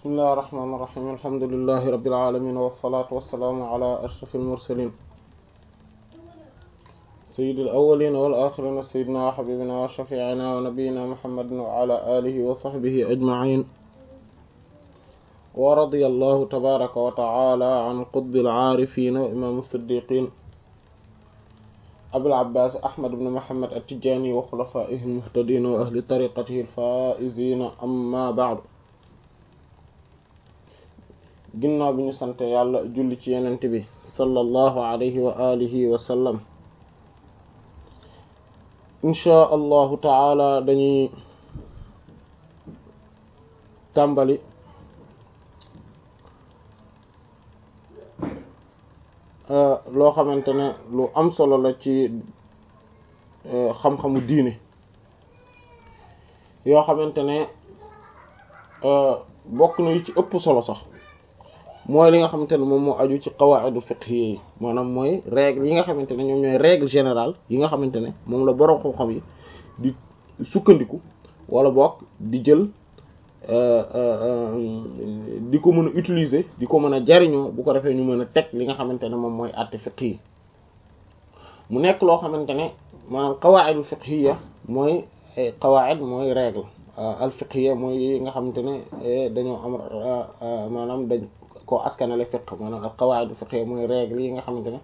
bismillahi irrahmani irrahim alhamdulilahi rabbil alamin wassalatu wassalaamu ala ashrafil mursalin sayyidil awwalina wal axirina sayyidina wa habibina wa shafi'ina wa nabiyyina muhammadin wa ala alihi wa sahbihi ajma'in wa radiyallahu tabaraka wa ta'ala an qutbil aarifin wa imam as-siddiqin abil abbas ahmad ibn muhammad at-tijani wa khulafaihi al-muhtadin wa ahli tariqatihi al-faizin amma ba'du ginnaaw bi ñu sante yàlla julli ci yenent bi sallallahu alayhi wa alihi wa sallam inchaa allahu taala dañuy tàmbali loo xamante ne lu am solo la ci xam-xamu diine yoo xamante ne bokk na yu ci ëpp solo sax mooy li nga xamante ne moom moo aju ci qawaidu fiqhiyya yi maanaam mooy règle yi nga xamante ne ñoom ñooy règle générale yi nga xamante ne moom la boroom xam-xam yi di sukkandiku wala bokk di jël di ko mën a utiliser di ko mën a jariñoo bu ko defee ñu mën a teg li nga xamante ne moom mooy àtte fiqh yi mu nekk loo xamante ne maanaam qawaidu fiqhiyya mooy qawaid mooy règle al fiqhiyya mooy yi nga xamante ne dañoo am maanaam dañ ko askanale fiqh maanaam al qawaid fiqh mooy règle yi nga xamante ne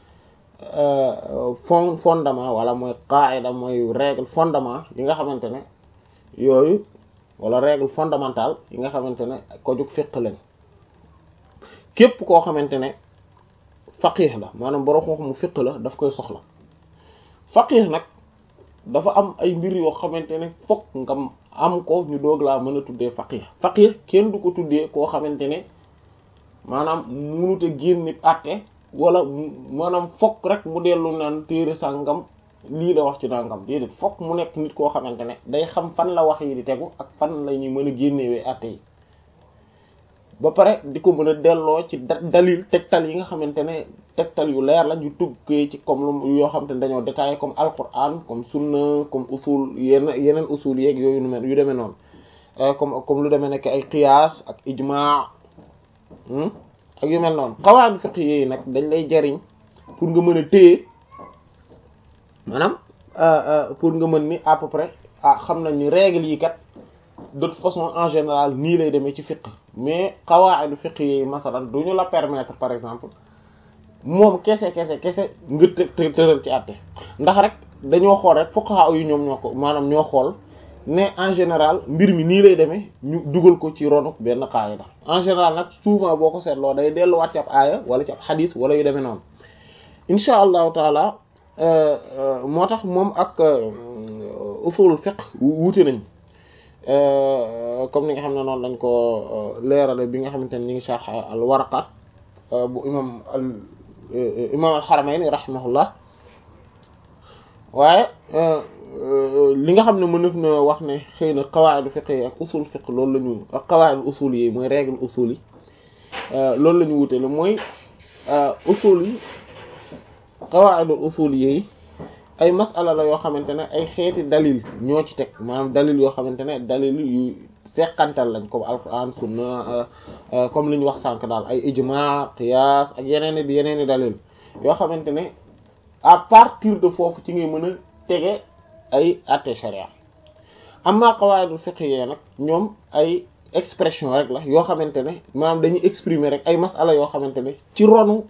fond fondement wala mooy qaida mooy règle fondement yi nga xamante ne yooyu wala règle fondamentale yi nga xamante ne ko jug fiqh lañ képp koo xamante ne faqih la maanaam borom xam-xamu fiqh la daf koy soxla faqih nag dafa am ay mbir yoo xamante ne fokk nga am ko ñu doog laa mën a tuddee faqih faqih kenn du ko tuddee koo xamante ne maanaam munute génn nit àtte wala maanaam fokk rek mu dellu naan téere sàngam lii la wax ci nangam déedéet fokk mu nekk nit koo xamante ne day xam fan la wax yi di tegu ak fan la ñuy mën a génnewee àtte yi ba pare di ko mën a delloo ci dalil tegtal yi nga xamante ne tegtal yu leer la ñu tuggee ci comme lu yoo xamante ne dañoo détaillé comme alquran comme sunna comme usul yenn yeneen usul yeeg yooyu nu mel yu demee noonu comme comme lu demee nekk ay qiyaas ak ijmaa ak yu mel noonu qawaid fiqh yi nag dañ lay jariñ pour nga mën a téye maanaam pour nga mën ni à peu près ah xam nañ ni règles yi kat de toute façon en général nii lay demee ci fiqh mais qawaid fiqh yi masalan du ñu la permettre par exemple moom kese kese kese nga të tëral ci àtte ndax rek dañoo xool rek fuqaha yu ñoom ñoo ko maanaam ñoo xool ne en général mbir mi nii lay demee ñu dugal ko ci ronu benn qaida en général nag souvent boo ko seetloo day delluwaat ci ab aaya wala ci ab xadis wala yu demee noonu insha allahu taala moo tax moom ak usul fiqh wuute nañ comme ni nga xam ne noonu lañ ko leerale bi nga xamante ne ñu ngi sharh al waraqat bu imam al imam al haramayni rahimahullah waaye li nga xam ne mënef na wax ne xëy na qawaid fiqh yi ak usul fiqh loolu la ñu ak qawaid usul yi mooy règle usul yi loolu la ñu wute la mooy usul yi qawaid usul yi ay masala la yoo xamante ne ay xeeti dalil ñoo ci teg maanaam dalil yoo xamante ne dalil yu fekkantal lañ comme alquran sunna comme li ñu wax sànk daal ay ijma qiyas ak yeneen i yeneen i dalil yoo xamante ne à partir de foofu ci ngay mën a tege ay atte sharia amma qawaidul fiqhiyya nag ñoom ay expression rek la yoo xamante ne maanaam dañuy exprimer rek ay masala yoo xamante ne ci ronu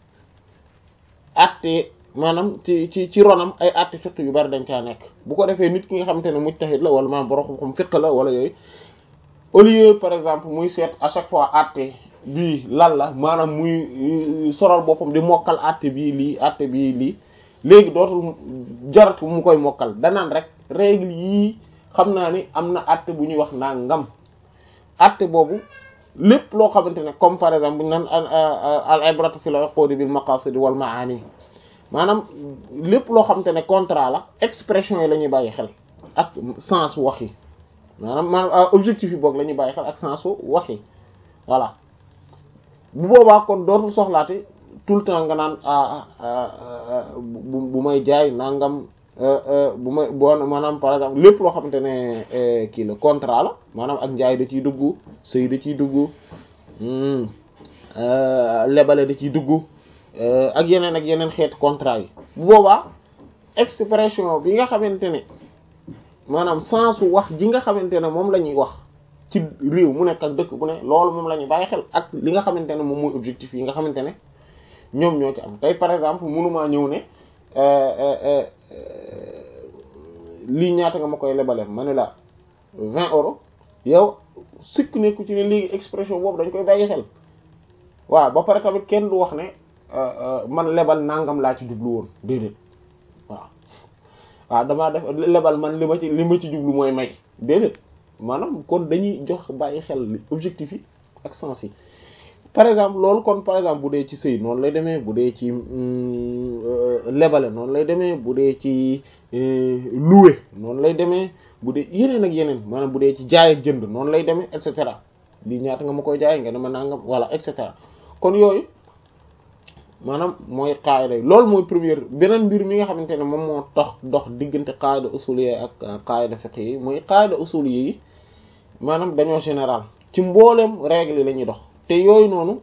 atte maanaam ci ci ci ronam ay atte fiqh yu bari dañ caa nekk bu ko defee nit ki nga xamante ne mujtahid la wala maanaam borom xam fiqh la wala yooyu au lieu par exemple muy seet à chaque fois atte bii lan la maanaam muy soral boppam di mokkal atte bii lii atte bii lii léegi dootul jarat mu koy mokkal danaan rek règle yii xam naa ni am na atte bu ñuy wax nangam atte boobu lépp loo xamante ne comme par exemple bu ñu naan al ibratu fil uqudi bil maqasid wal maani maanaam lépp loo xamante ne contrat la expression yi la ñuy bàyyi xel ak sens wax yi maanaam maanaam objectif yi boog la ñuy bàyyi xel ak sens wax yi voilà bu boobaa kon dootul soxlaate tout le temps nga naan bu bu may jaay nangam bu ma boo maanaam par exemple lépp loo xamante ne kii la contrat la maanaam ak njaay da ciy dugg sëy da ciy dugg lebale da ciy dugg ak yeneen ak yeneen xeeti contrat yi bu boobaa expression bi nga xamante ne maanaam sensu wax ji nga xamante ne moom la ñuy wax ci réew mu nekk ak dëkk bu ne loolu moom la ñuy bàyyi xel ak li nga xamante ne moom mooy objectif yi nga xamante ne ñoom ñoo ci am tey par exemple mënumaa ñëw ne lii ñaata nga ma koy lebale ma ne la vingt euros yow sukk nekku ci ne léegi expression boobu dañ koy bàyyi xel waaw ba pare tamit kenn du wax ne man lebal nangam laa ci jublu woon déedéet waaw waaw damaa def lebal man li ma ci li ma ci jublu mooy may déedéet maanaam kon dañuy jox bàyyi xel objectif yi ak sens yi par exemple loolu kon par exemple bu dee ci sëy noonu lay demee bu dee ci lebale noonu lay demee bu dee ci louer noonu lay demee bu dee yeneen ak yeneen maanaam bu dee ci jaay ak jënd noonu lay demee et cetera lii ñaata nga ma koy jaay nga ne ma nangam voilà et cetera kon yooyu maanaam mooy qaida yi loolu mooy première beneen mbir mi nga xamante ne moom moo tax dox diggante qaida usuliyya ak qaida fiqh yi mooy qaida usuliyya yi maanaam dañoo général ci mbooleem règle yi la ñuy dox te yooyu noonu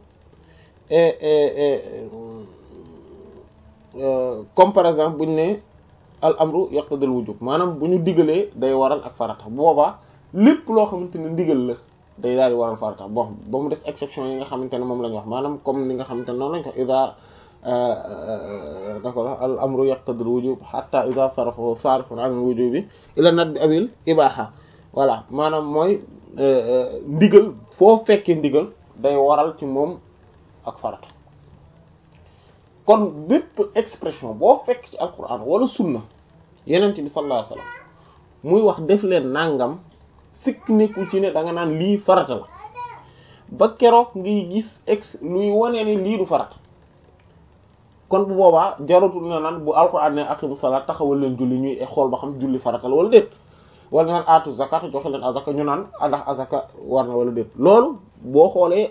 comme par exemple bu ñu ne al amru yaqtadil wujub maanaam bu ñu digalee day waral ak farata bu boobaa lépp loo xamante ne ndigal la day daal di waral farata bon ba mu des exception yi nga xamante ne moom la ñu wax maanaam comme ni nga xamante ne noonu lañ ko ida d'accord al amru yaqtadil wujub hatta ida sarafahu sarifun an al wujubi ila nadbi abil ibaha voilà maanaam mooy ndigal foo fekkee ndigal day waral ci moom ak farata kon bépp expression boo fekk ci alquran wala sunna yenent bi sallallahu alayhi wasallam muy wax def leen nangam sikk nekku ci ne da nga naan lii farata la ba keroog ngiy gis ex luy wane ni lii du farata kon bu boobaa jarutul na naan bu alquran ne aqimu salaat taxawal leen julli ñuy xool ba xam julli farata la wala déet wala naan aatu zakat joxe leen azaka ñu naan ndax azaka war na wala déet loolu boo xoolee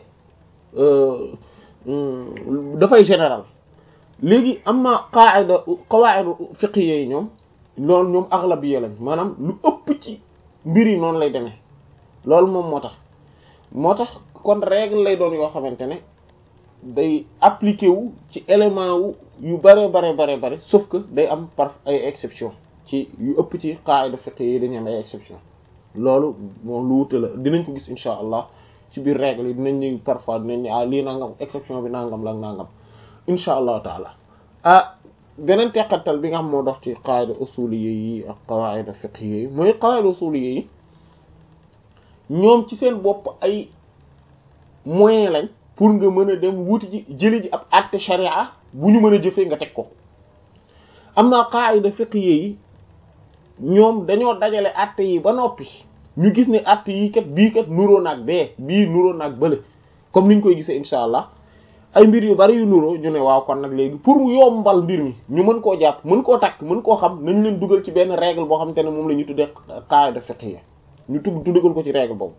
dafay général léegi am na qaida qawaid fiqhiyya yi ñoom loolu ñoom aghlabiyya lañ maanaam lu ëpp ci mbir yi noonu lay demee loolu moom moo tax moo tax kon règle lay doon yoo xamante ne day appliqué wu ci élément wu yu bare bare bare bare sauf que day am par ay exception ci yu ëpp ci qaida fiqhiyya yi dañu am ay exception loolu moom lu wute la dinañ ko gis insha allah ci biir règle yi dinañ ñu parfois dinañ ah lii nangam exception bi nangam la nangam insha allahu taala ah beneen teqatal bi nga xam moo dox ci qaida usuliyya yi ak qawaida fiqhiyya yi mooy qaida usuliyya yi ñoom ci seen bopp ay moyen lañ pour nga mën a dem wuti ji jëli ji ab àtte sharia bu ñu mën a jëfee nga teg ko am na qaida fiqhiyya yi ñoom dañoo dajale àtte yi ba noppi ñu gis ne àtte yi kat bii kat nuroo naag bee bii nuroo naag bële comme niñ koy gisee insha allah ay mbir yu bari yu nuroo ñu ne waaw kon nag léegi pour mu yombal mbir mi ñu mën koo jàpp mën koo takk mën koo xam nañ leen dugal ci benn règle boo xamante ne moom la ñu tuddee qaida fiqhiyya ñu tugg dugal ko ci règle boobu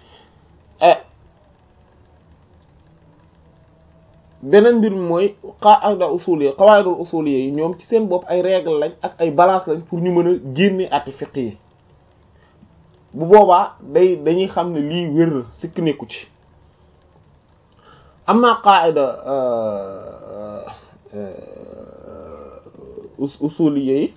beneen mbir mi mooy qaida usuliyya qawaidul usuliyya yi ñoom ci seen bopp ay règle lañ ak ay balance lañ pour ñu mën a génne àtte fiqh yi bu boobaa day dañuy xam ne lii wér na sikk nekku ci amma qaida usuliyya yi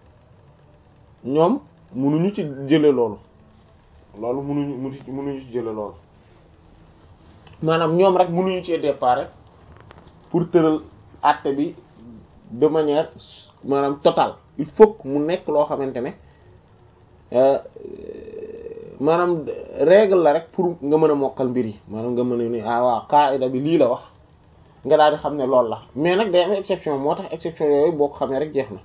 ñoom mënuñu ci jële loolu loolu mënuñu mënuñu ci jële loolu maanaam ñoom rek mënuñu cee départ pour tëral àtte bi de manière maanaam totale il faut que mu nekk loo xamante ne maanaam règle la rek pour nga mën a mokkal mbir yi maanaam nga mën a ni ah waaw qaida bi lii la wax nga daal di xam ne loolu la mais nag day am exception moo tax exception yooyu boo ko xamee rek jeex na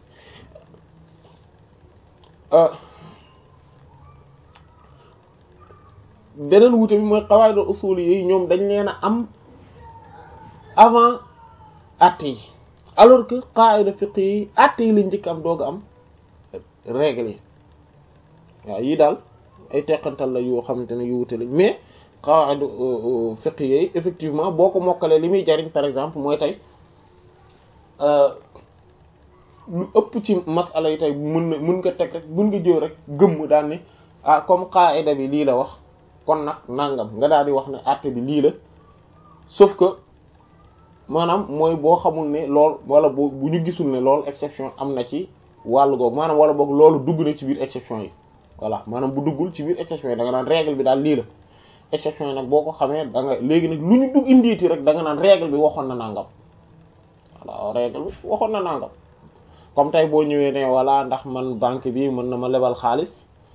beneen wuute bi mooy qawaid usul yi ñoom dañ leen a am avant atte yi alors que qaida fiqh yi atte yi lañ njëkk am doog am règle yi waaw yii daal ay teqantal la yoo xamante ne yu wuute lañ mais qaida fiqh yi effectivement boo ko mokkalee li muy jariñ par exemple mooy tey lu ëpp ci masala yi tey mën na mën nga teg rek mën nga jëw rek gëmm daal ni ah comme qaida bi lii la wax kon nag nangam nga daal di wax ne àtte bi lii la sauf que maanaam mooy boo xamul ne lool wala bu bu ñu gisul ne loolu exception am na ci wàllu googu maanaam wala boog loolu dugg na ci biir exception yi voilà maanaam bu duggul ci biir exception yi da nga naan règle bi daal lii la exception yi nag boo ko xamee da nga léegi nag lu ñu dugg indiiti rek da nga naan règle bi waxoon na nangam voilà règle bi waxoon na nangam comme tey boo ñëwee ne voilà ndax man banque bi mën na ma lebal xaalis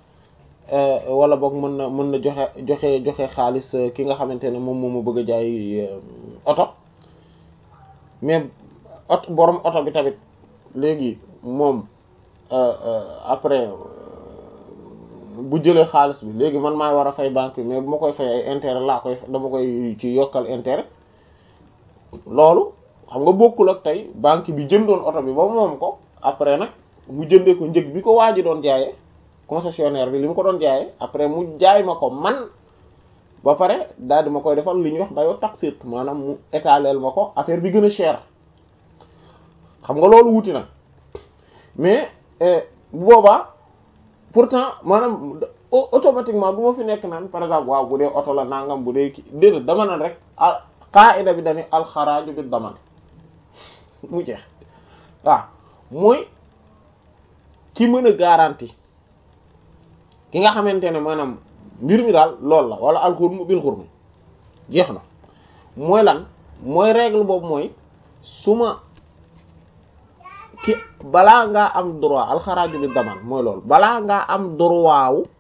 wala boog mën na mën na joxe joxe joxe xaalis ki nga xamante ne moom moo ma bëgg a jaay oto mais oto borom oto bi tamit léegi moom après bu jëlee xaalis bi léegi man maay war a fay banque bi mais bu ma koy fay ay intérêt laa koy dama koy ci yokkal intérêt loolu xam nga bokkul ak tey banque bi jëndoon oto bi ba moom ko après nag mu jëndee ko njëg bi ko waa ji doon jaayee concessionnaire bi li mu ko doon jaayee après mu jaay ma ko man ba pare daal di ma koy defal li ñuy wax bayo taxit maanaam mu étaleel ma ko affaire bi gën a cher xam nga loolu wuti na mais bu boobaa pourtant maanaam automatiquement du ma fi nekk naan par exemple waaw bu dee oto la nangam bu dee ki déedéet dama naan rek ah qaida bi dañuy alxaraaju bi daman mu jeex waaw mooy ki mën a garantie ki nga xamante ne maanaam mbir mi daal loolu la wala alxurmu bil xurmi jeex na mooy lan mooy règle boobu mooy su ma ki balaa ngaa am droit alxaraaju bi daman mooy loolu balaa ngaa am droit wu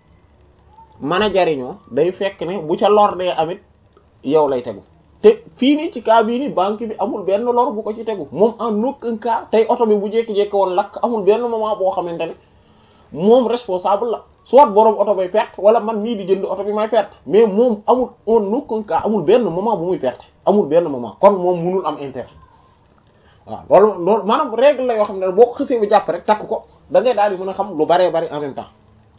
mën a jariñoo day fekk ne bu ca lor dee amit yow lay tegu te fii nii ci cas bii nii banque bi amul benn lor bu ko ci tegu moom en aucun cas tey oto bi bu jékki-jékki woon lakk amul benn moment boo xamante ne moom responsable la soit borom oto bay perte wala man mii di jënd oto bi may perte mais moom amul en aucun cas amul benn moment bu muy perte amul benn moment kon moom munul am intérêt waaw loolu loolu maanaam règle la yoo xam ne boo ko xësee bu jàpp rek takk ko da ngay daal di mën a xam lu baree bari en même temps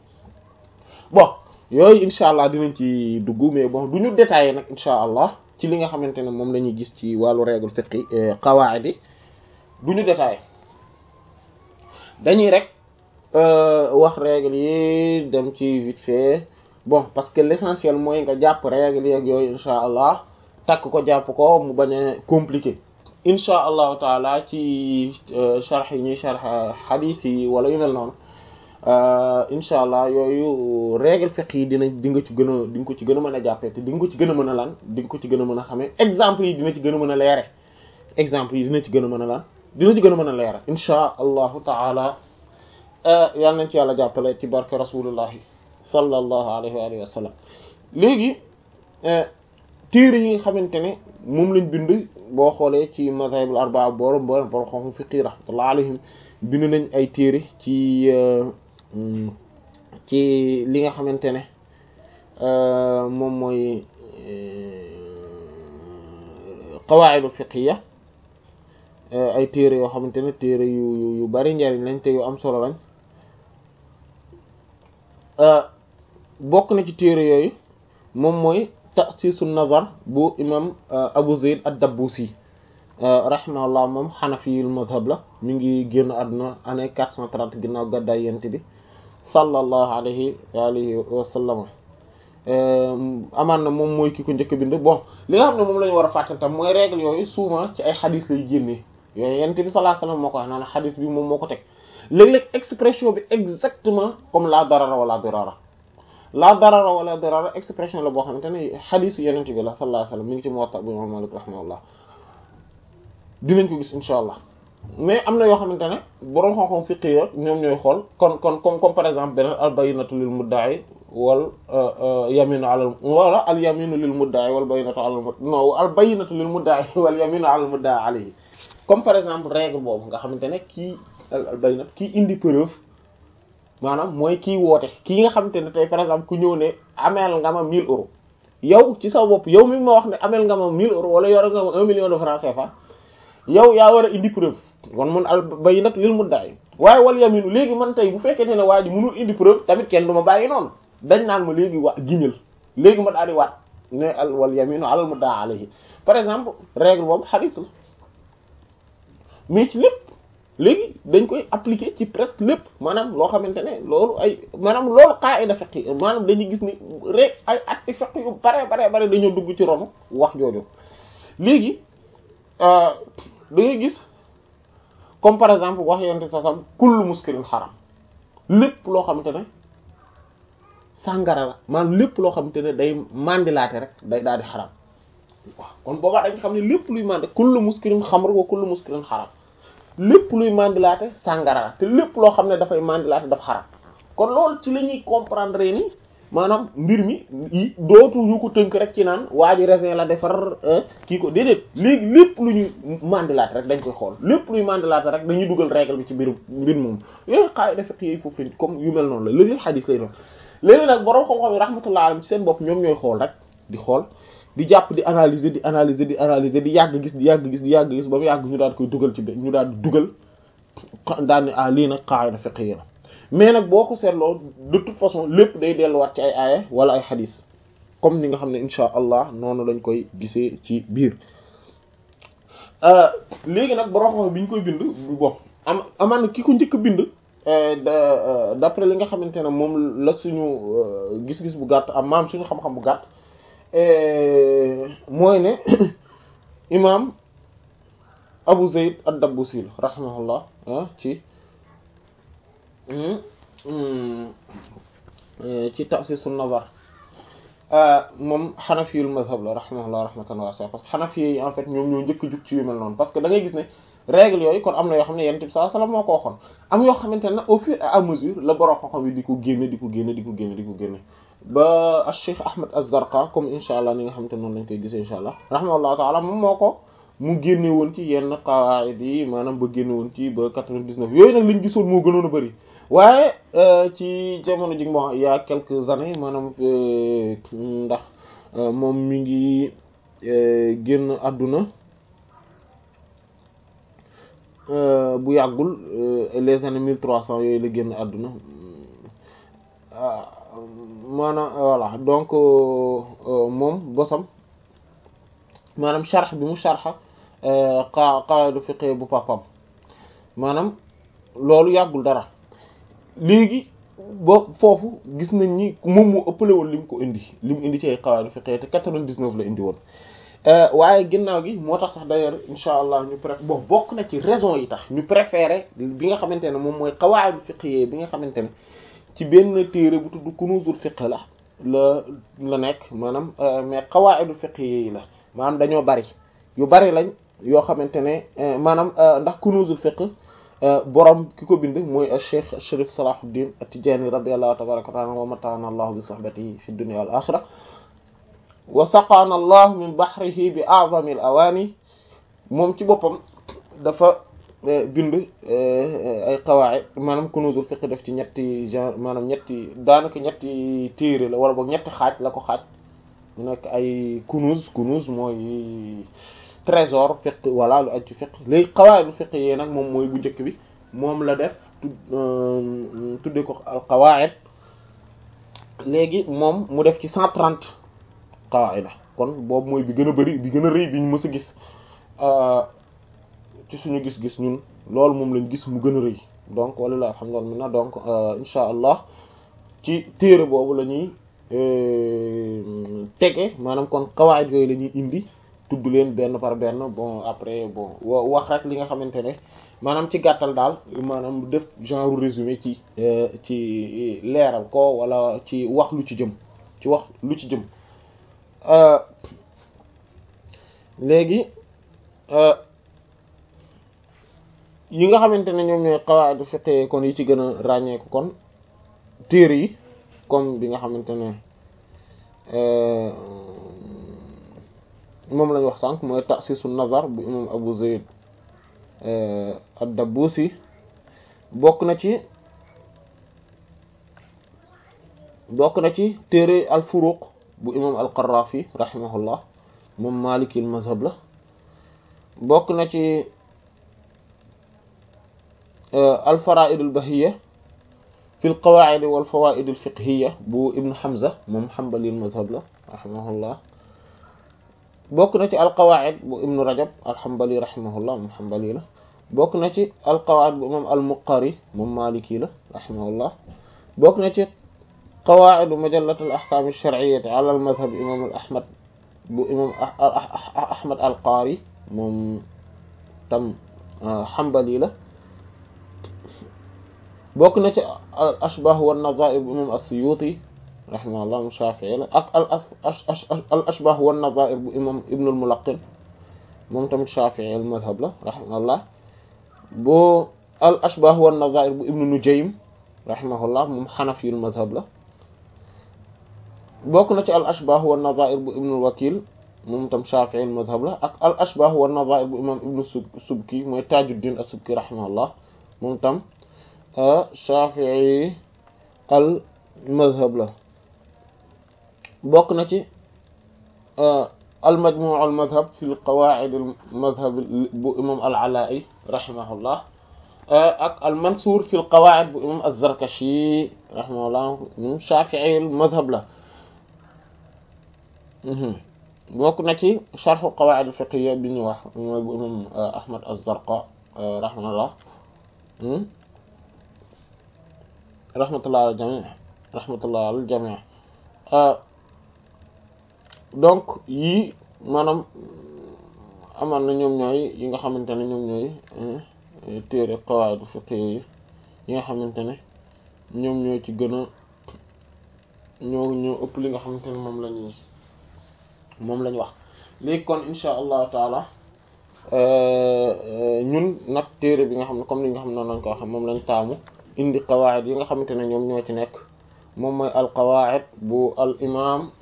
bon yooyu incha allah dinañ ci dugg mais bon du ñu détailler nag incha allah ci li nga xamante ne moom la ñuy gis ci wàllu règle fiqhi qawaid yi du ñu détailler dañuy rek wax règle yi dem ci vite fait bon parce que l'essentiel mooy nga jàpp règle yi ak yooyu incha allah takk ko jàpp ko mu bañ a compliqué incha allahu taala ci sharh yi ñuy sharh hadith yi wala yu mel noonu incha allah yooyu règle fiqh yi dina di nga ci gën a di nga ko ci gën a mën a jàppee te di nga ko ci gën a mën a lan di nga ko ci gën a mën a xamee exemple yi dina ci gën a mën a leere exemple yi dina ci gën a mën a lan dina ci gën a mën a leere incha allahu taala yal nañ ci yàlla jàppale ci barke rasulullahi sallallahu alayhi wa alihi wa sallam léegi téere yi nga xamante ne moom lañ bind boo xoolee ci mazahibul arbaa borom borom borom xam fiqi rahmatullah alayhim bind nañ ay téere ci ci li nga xamante ne moom mooy qawaaidul fiqhiya ay téere yoo xamante ne téere yu yu bari njariñ lañ te yu am solo lañ bokk na ci téere yooyu moom mooy ta'sisu nazar bu imam Abu Zayd ad-Dabbusi rahimahullah moom xanafiyul mazhab la mi ngi génn àdduna année quatre cent trente ginnaaw gàddaay yent bi sallallahu alayhi wa alihi wa sallam amaan na moom mooy ki ko njëkk bind bon li nga xam ne moom la ñu war a fàttali tam mooy règle yooyu souvent ci ay xadis lay génnee yooyu yent bi sallallahu alayhi wa sallam moo ko wax naan xadis bi moom moo ko teg léeg-léeg expression bi exactement comme la darara wala dirara la darara wala dirara expression la boo xamante ne xadis yenent bi la sallallahu alayhi wa sallam mi ngi ci Muwatta bu imam Malik rahimahullah dinañ ko gis insha allah mais am na yoo xamante ne boroom xam-xam fiqh yi ñoom ñooy xool kon kon comme comme par exemple beneen al bayyinatu lil mudda'i wal yaminu ala wala al yaminu lil mudda'i wal bayyinatu ala non al bayyinatu lil mudda'i wal yaminu ala al mudda'i alayhi comme par exemple règle boobu nga xamante ne kii al bayyinatu kii indi preuve maanaam mooy kii woote kii nga xamante ne tey par exemple ku ñëw ne ameel nga ma 1000 euros yow ci sa bopp yow mi ma wax ne ameel nga ma 1000 euros wala yor nga ma 1 million de francs CFA yow yaa war a indi preuve kon mun al bayyinat lil mudda'i waaye wal yaminu léegi man tey bu fekkente ne waa ji mënul indi preuve tamit kenn du ma bàyyi noonu dañ naan ma léegi wa giñal léegi ma daal di waat ne al wal yaminu alal mudda'i alayhi par exemple règle boobu hadith la mais ci lépp léegi dañ koy appliquer ci presque lépp maanaam loo xamante ne loolu ay maanaam loolu qaida fiqh maanaam dañuy gis ni rek ay atti fiqh yu bare bare bare dañoo dugg ci ronu wax jooju léegi da ngay gis comme par exemple wax yonte sa sam kullu muskirin xaram lépp loo xamante ne sàngara la maanaam lépp loo xamante ne day mandilaate rek day daal di xaram waaw kon boobaa dañ xam ne lépp luy mandi kullu muskirin xamr wa kullu muskirin xaram lépp luy mandilaate sàngara la te lépp loo xam ne dafay mandilaate daf xaram kon loolu ci la ñuy comprendre ni maanaam mbir mi yi dootu ñu ko tënk rek ci naan waa ji raisin la defar kii ko déedéet léegi lépp lu ñuy mandilaate rek dañ koy xool lépp luy mandilaate rek dañuy dugal règle bi ci biir mbir moom yooyu xaay dafa yi foofu comme yu mel noonu la léegi xadis lay doon léegi nag borom xam-xam yi rahmatullah alayhi ci seen bopp ñoom ñooy xool rek di xool di jàpp di analyser di analyser di analyser di yàgg gis di yàgg gis di yàgg gis ba mu yàgg ñu daal koy dugal ci benn ñu daal di dugal daal ne ah lii nag qaida fiqhiyya la mais nag boo ko seetloo de toute façon lépp day delluwaat ci ay aaya wala ay xadis comme ni nga xam ne insha allah noonu lañ koy gisee ci biir léegi nag borom xam bi ñu koy bind bon am amaan ki ko njëkk bind d'après li nga xamante ne moom la suñu gis-gis bu gàtt am maam suñu xam-xam bu gàtt mooy ne imam Abu Zayd ad-Dabbusi rahimahullah ci ci ta'sisul nazar moom xanafiyul mazhab la rahimahullah rahmatan wasi'a parce que xanafi yi en fait ñoom ñoo njëkk jug ci yu mel noonu parce que da ngay gis ne règle yooyu kon am na yoo xam ne yonent bi sallallahu alayhi wasallam moo ko waxoon am yoo xamante ne au fur et à mesure la borom xam-xam yi di ko génne di ko génne di ko génne di ko génne ba Cheikh Ahmed Az-Zarqa comme insha allah ni nga xamante noonu lañ koy gisee insha allah rahimahullahu ta'ala moom moo ko mu génne woon ci yenn qawaid yi maanaam ba génne woon ci ba 99 yooyu nag liñ gisoon moo gënoon a bëri waaye ci jamono ji bon il y a quelques années maanaam ndax moom mi ngi génn àdduna bu yàggul les années mille trois cents yooyu la génn àdduna maanaam voilà donc moom bosam maanaam sharh bi mu sharha qa qawaid fiqh bu papam maanaam loolu yàggul dara léegi ba foofu gis nañ ni moom moo ëppale woon li mu ko indi li mu indi ci ay qawaid fiqh te 99 la indi woon waaye ginnaaw gi moo tax sax d'ailleurs insha allah ñu pré bon bokk na ci raison yi tax ñu préféré bi nga xamante ne moom mooy qawaid fiqh bi nga xamante ne ci benn téere bu tudd kunuzul fiqh la la la nekk maanaam mais qawaid fiqh yi la maanaam dañoo bari yu bari lañ yoo xamante ne maanaam ndax kunuzul fiqh borom ki ko bind mooy Cheikh Sharif Salahuddin At-Tijani radiyallahu tabaraka wa ta'ala wa mata'ana Allah bi sohbatihi fi dunya wal akhirah wa saqaana Allah min bahrihi bi a'zami al-awani moom ci boppam dafa bind ay qawaid maanaam kunuzul fiqh def ci ñetti genre maanaam ñetti daanaka ñetti téere la wala boog ñetti xaaj la ko xaaj mu nekk ay kunuz kunuz mooy trésor fiqh wala lu aju fiqh léegi qawaaidu fiqh yi nag moom mooy bu njëkk bi moom la def tudde ko al qawaid léegi moom mu def ci cent trente qawaida kon boobu mooy bi gën a bari bi gën a rëy bi ñu mës a gis ci suñu gis-gis ñun loolu moom lañ gis mu gën a rëy donc walilahi alhamdulillah donc insha allah ci téere boobu la ñuy tege maanaam kon qawaid yooyu la ñuy indi tudd leen benn par benn bon après bon wax rek li nga xamante ne maanaam ci gàttal daal maanaam def genre résumé ci ci leeral ko wala ci wax lu ci jëm ci wax lu ci jëm léegi yi nga xamante ne ñoom ñooy qawaid fiqh kon yi ci gën a ràññeeku kon téere yi comme bi nga xamante ne moom lañ wax sànq mooy ta'sisu nazar bu imam Abu Zayd ad-Dabbusi bokk na ci bokk na ci téere al-Furuq bu imam al-Qarrafi rahimahullah moom Maliki al-mazhab la bokk na ci al-Fara'id al-Bahiyya fi al-Qawa'id wal Fawaid al-Fiqhiyya bu Ibn Hamza moom Hanbali al-mazhab la rahimahullah bokk na ci alqawaid bu ibnu rajab alxambali rahimahullah moom xambali la bokk na ci alqawaid bu imam al-Muqari moom maliki la rahimahullah bokk na ci qawaidu majallat al ahkam ash-shar'iyyah ala al-madhhab imam al-ahmad bu imam ahmad al-Qari moom tam hanbali la bokk na ci al ashbah wa nazair bu imam as-Suyuti rahimahullah mu Shafi'i la ak al al ashbah wa nazair bu imam ibn al-Mulaqqin moom tamit Shafi'i al-madhhab la rahimahullah bu al ashbah wa nazair bu ibn Nujaym rahimahullah moom Hanafi al-madhhab la bokk na ci al ashbah wa nazair bu ibn al-Wakil moom tam Shafi'i al-madhhab la ak al ashbah wa nazair bu imam ibn Subki mooy Tajuddin as-Subki rahimahullah moom tam Shafi'i al madhhab la bokk na ci al majmu' al madhhab fi al qawa'id al madhhab bu imam al Ala'i rahimahullah ak al mansur fi al qawa'id bu imam az-Zarkashi rahimahullah moom Shafi'i al madhhab la bokk na ci sharh al qawa'id al fiqhiyya bi ñu wax mooy bu imam Ahmad az-Zarqa rahimahullah rahmatullah al jami rahmatullah al jami donc yii maanaam amaan na ñoom ñooy yi nga xamante ne ñoom ñooy téere qawaid fiqh yi yi nga xamante ne ñoom ñoo ci gën a ñoo ñoo ëpp li nga xamante ne moom lañuy moom lañu wax léegi kon insha allahu taala ñun nag téere bi nga xam ne comme li nga xam ne noonu lañ ko wax moom lañ taamu indi qawaid yi nga xamante ne ñoom ñoo ci nekk moom mooy al qawaid bu al imam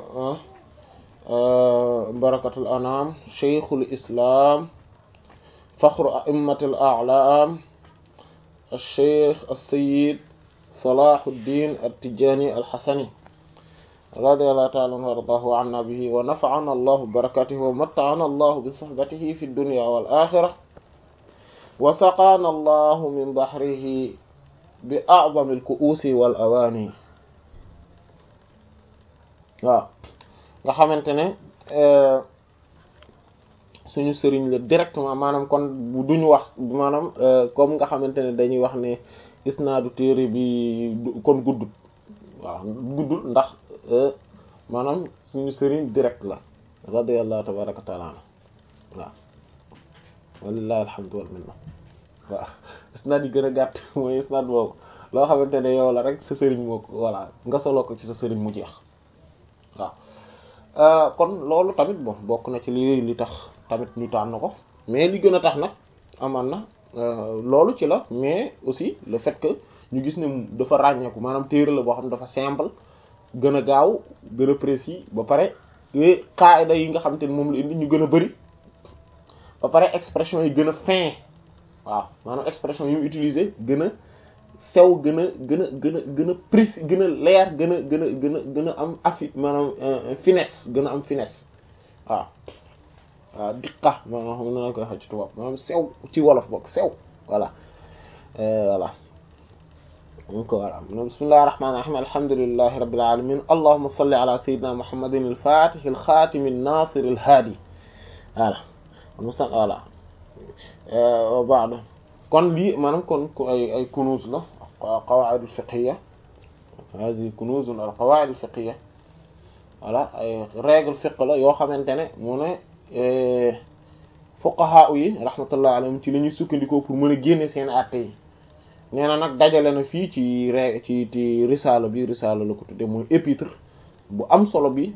barakatul anam cheikhul islam fakhru a'immatil a'lam الشيخ السيد صلاح الدين التجاني الحسني رضي الله تعالى عنه وارضاه عنا به ونفعنا الله ببركاته ومتعنا الله بصحبته في الدنيا والآخرة وسقانا الله من بحره بأعظم الكؤوس والأواني waaw nga xamante ne suñu sëriñ la directement maanaam kon bu duñu wax maanaam comme nga xamante ne dañuy wax ne isnaadu téere bi kon guddut waaw guddut ndax maanaam suñu sëriñ direct la radiyallahu tabaraka wa taala anhu waaw walillahi alhamdu wal minna waaw isnaad yi gën a gàtt mooy isnaad boobu loo xamante ne yow la rek sa sëriñ moo ko voilà nga soloo ko ci sa sëriñ mu jeex waaw kon loolu tamit bon bokk na ci li li tax tamit ñu tànn ko mais li gën a tax nag amaan na loolu ci la mais aussi le fait que ñu gis ne dafa ràññeeku maanaam téere la boo xam ne dafa simple gën a gaaw gën a précis ba pare qaida yi nga xamante ne moom la indi ñu gën a bari ba pare expression yi gën a fin waaw maanaam expression yu mu utiliser gën a sew gën a gën a gën a gën a précis gën a leer gën a gën a gën a gën a am affi maanaam finesse gën a am finesse waaw waaw diqa maanaam xam na koy wax ci tubaab maanaam sew ci wolof boog sew voilà voilà donc voilà bismillahir rahmanir rahim alhamdulillahi rabbil alamin allahumma salli ala sayyidina muhammadin al-fatih al-khatim an-nasir al-hadi voilà musa voilà wa ba'da kon lii maanaam kon ay ay kunuz la qawaid al-fiqhiyya hadi kunuz al-qawaid al-fiqhiyya voilà ay règle fiqh la yoo xamante ne mu ne fuqaha yi rahmatullah alayhim ci la ñuy sukkandikoo pour mën a génne seen àtte yi nee na nag dajale na fii ci re ci ci risaala bi risaala la ko tudde mooy épître bu am solo bi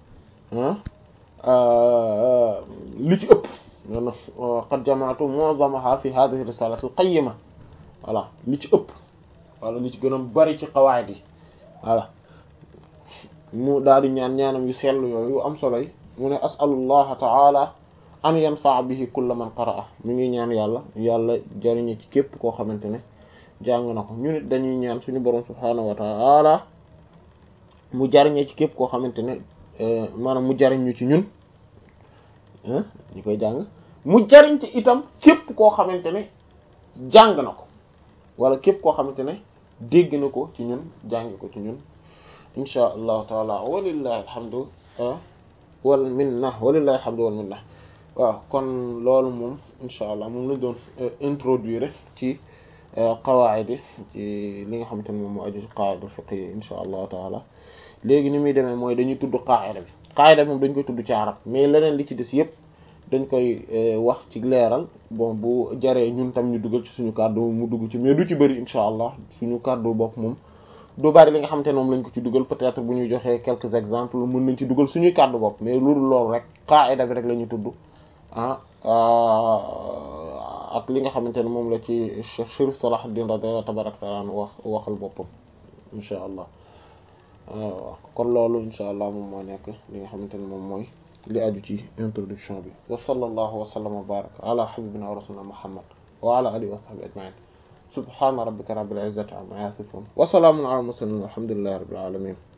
li ci ëpp non qad jamaatu mu'zamaha fi hadhihi risalati al qayyima voilà li ci ëpp wala li ci gën a bari ci qawaid yi voilà mu daal di ñaan ñaanam yu sell yooyu yu am solo yi mu ne as'alullaha ta'ala an yanfa'a bihi kulla man qara'a mi ngi ñaan yàlla yàlla jariñe ci képp koo xamante ne jàng na ko ñu nit dañuy ñaan suñu borom subhaanahu wa ta'ala mu jariñe ci képp koo xamante ne maanaam mu jariñ ñu ci ñun ñu koy jàng mu jariñ ci itam képp koo xamante ne jàng na ko wala képp koo xamante ne dégg na ko ci ñun jàng ko ci ñun insha allahu taala walillahi alhamdu wal minna walillahi alhamdu wal minna waaw kon loolu moom insha allah moom lañ doon introduire ci qawaid yi ci li nga xamante ne moom moo aju ci qawaid fiqh yi insha allahu taala léegi ni muy demee mooy dañuy tudd qaida bi qaida bi moom dañ koy tudd ci arab mais leneen li ci des yépp dañ koy wax ci leeral bon bu jaree ñun tam ñu dugal ci suñu kàddu mu dugg ci mais du ci bëri insha allah suñu kàddu bopp moom du bari li nga xamante ne moom lañ ko ci dugal peut-être bu ñu joxee quelques exemples mën nañ ci dugal suñuy kàddu bopp mais loolu loolu rek qaida bi rek la ñuy tudd ah ak li nga xamante ne moom la ci Cheikh Chérif Salahuddin radiyallahu tabaraka taala wax waxal boppam insha allah waaw kon loolu insha allah moom moo nekk li nga xamante ne moom mooy li aju ci introduction bi wa sallallahu wa sallam wa baraka ala habibina wa rasulina muhammad wa ala alihi wa sahbihi ajma'in subhana rabbika rabbil izzati amma yasifun wa salamun ala mursalin walhamdulillahi rabbil alamin